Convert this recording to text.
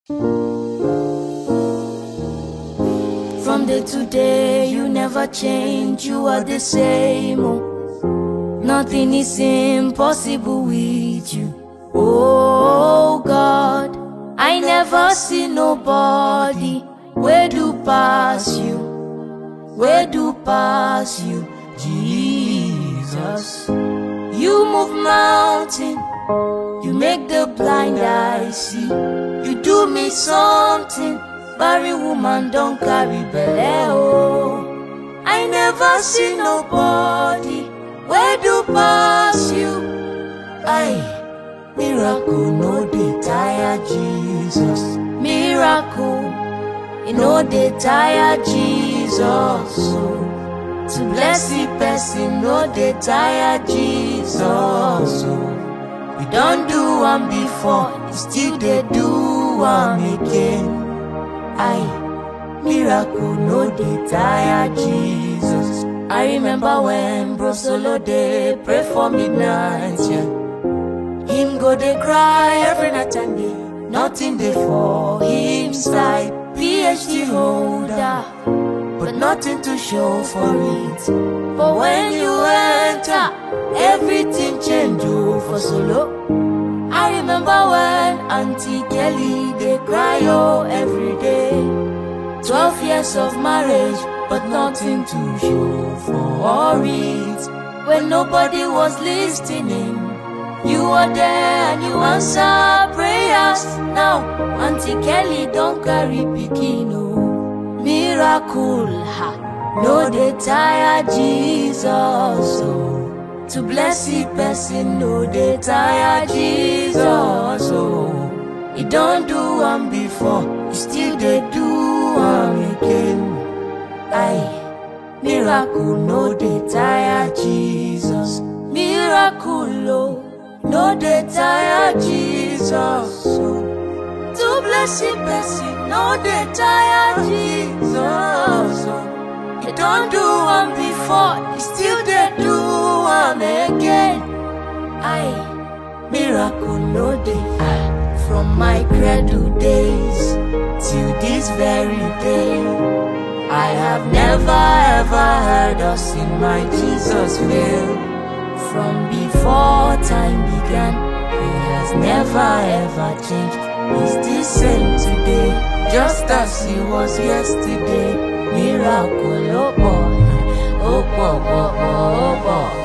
From day to day, you never change, you are the same. Oh. Nothing is impossible with you. Oh God, I never see nobody where do pass you, where do pass you, Jesus. You move mountain, you make the blind eye see. You do me something, barry woman don't carry belle. Oh, I never see nobody where do pass you. Aye. Miracle no dey tire Jesus. Miracle, e no dey tire Jesus. Oh. To bless the person no dey tire Jesus. Oh. You don do am before, you still dey do am again. Aye, miracle no dey tire Jesus. I remember when Bro Solo dey pray for midnight, yeah. Him go dey cry every night and day. Nothing dey for him side. PhD holder, but nothing to show for it. But when you enter, everything change oh for solo. I remember when Auntie Kelly dey cry oh every day. Twelve years of marriage, but nothing to show for it. When nobody was listening. You are there and you answer prayers. Now, Auntie Kelly don't carry pikin oh. Miracle, ha. No dey tire Jesus oh. To bless the person, no dey tire Jesus oh. He don't do am before, he still dey do am again. Aye, miracle no dey tire Jesus. Miracle oh. No dey tire Jesus. oh. To bless the person, no dey tire Jesus. oh. He don do am before, he still dey do am again. Aye, miracle no dey. Ah, From my cradle days till this very day, I have never ever heard or seen my Jesus fail. From before time began, he has never ever changed. He's the same today, just as he was yesterday. Miracle, oh boy, oh boy, oh boy, oh boy.